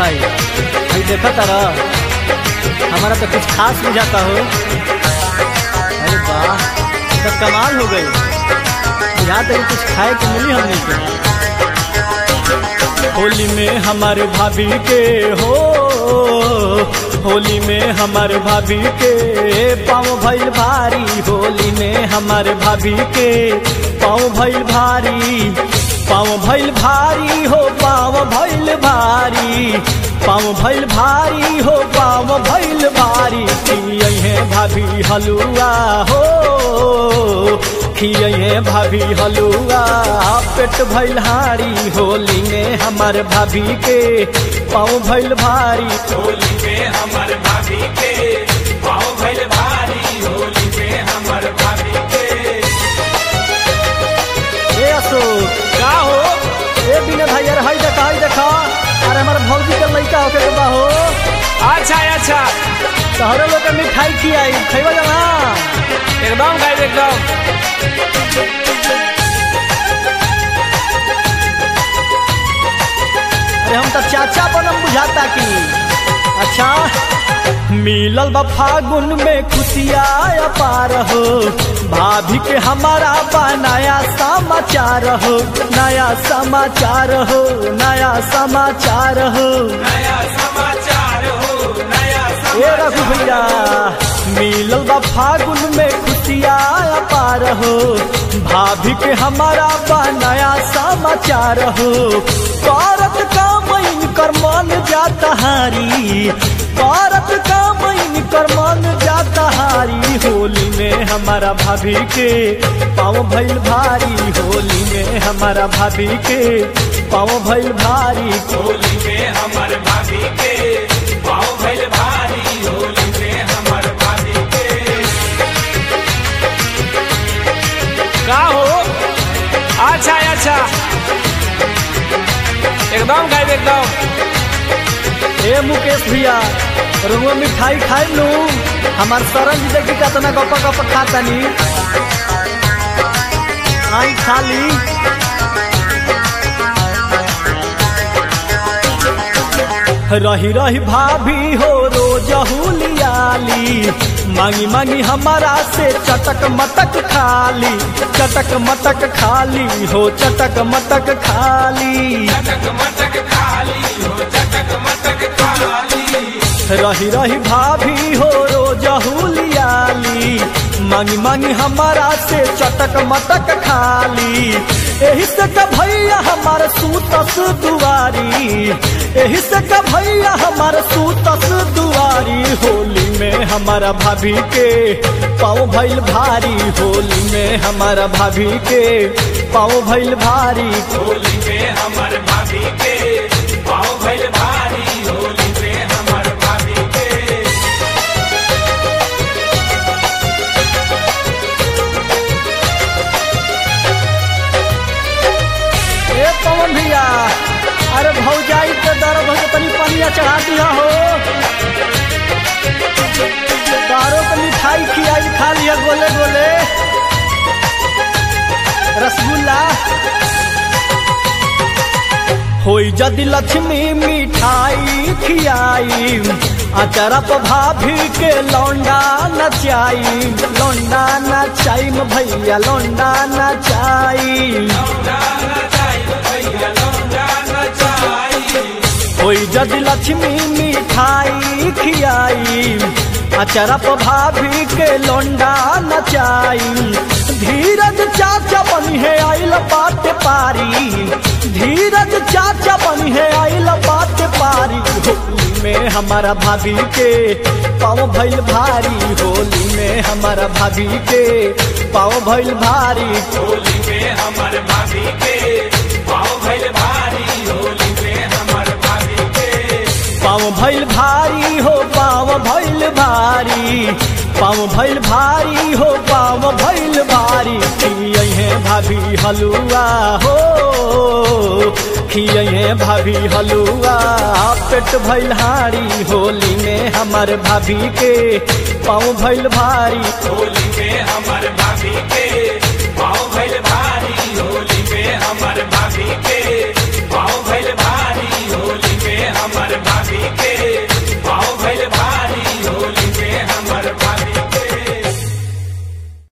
भाई भाई देखा तारा हमारा तो कुछ खास बुझाता हो अरे वाह तो कमाल हो गई यहाँ तक कुछ खाए को मिली हमने को होली में हमारे भाभी के हो होली में हमारे भाभी के पाँव भैल भारी होली में हमारे भाभी के पाँव भैल भारी पाँव भैल भारी हो पाँव भैल भारी पाँव भैल भारी हो पाँव भैल भारी खिये भाभी हलुआ हो खिये भाभी हलुआ पेट भैल हारी होली में हमार भाभी के पाँव भैल भारी होली में हमर भाभी के पाँव भइल भारी होली में हमर भाभी के ए अशोक का हो ए बिना भाई यार हाई देखा हाई देखा अरे हमारे भौजी के लड़का होके के बा हो अच्छा अच्छा तोहरे लोग के मिठाई खियाई खैबा जाना एकदम गाइब एकदम अरे हम तो चाचा बनम बुझाता की अच्छा मिलल बा फागुन में खुशिया पार हो भाभी के हमारा बा नया समाचार हो नया समाचार हो नया समाचार हो नया समाचार हो नया ए रघु भैया मिलल बा फागुन में खुशिया पार हो भाभी के हमारा बा नया समाचार हो करत का मैन कर मन जाता हारी करत का मैन कर मन जाता हारी होली में हमारा भाभी के पाँव भैल भारी होली में हमारा भाभी के पाँव भैल भारी होली में हमर भाभी के पाँव भइल भारी होली में हमर भाभी के का हो अच्छा अच्छा एकदम गाइब एकदम ए मुकेश भैया रुआ मिठाई खाई लू हमार सरन जी देखी कितना गप गप खातनी आई खाली रही रही भाभी हो रोज हुलियाली मांगी मांगी हमारा से चटक मटक खाली चटक मटक खाली हो चटक मटक खाली चटक मटक खाली हो चटक मटक खाली रही रही भाभी हो रोज हुलियाली मांगी मांगी हमारा से चटक मटक खाली एही से का भैया हमार सूतस दुआरी एही से का भैया हमार सूतस दुआरी होली में हमारा भाभी के पाँव भैल भारी होली में हमारा भाभी के पाँव भैल भारी होली में हमर भाभी के पाँव भइल भारी होली में हमर भाभी के ए पवन भैया अरे भौजाई के दर्द हो तनी पनिया चढ़ा दिया हो दारो के मिठाई खियाई खा लिया गोले गोले रसगुल्ला होई जदि लक्ष्मी मिठाई खियाई अचरा पर भाभी के लौंडा नचाई लौंडा नचाई म भैया लौंडा नचाई जाना चाहिए भैया लोग जाना चाहिए होई जदि लक्ष्मी मिठाई खियाई अचरा पर भाभी के लोंडा नचाई धीरज चाचा बनी है आइल बात पारी धीरज चाचा बनी है आइल बात पारी होली में हमारा भाभी के पाँव भैल भारी होली में हमारा भाभी के पाँव भैल भारी होली में हमर भाभी के पाँव भइल भारी होली में हमर भाभी के पाँव भैल भारी हो पाँव भैल भारी पाँव भैल भारी हो पाँव भैल भारी खिये भाभी हलुआ हो खिये भाभी हलुआ पेट भैल हारी होली में हमार भाभी के पाँव भैल भारी होली में हमर भाभी के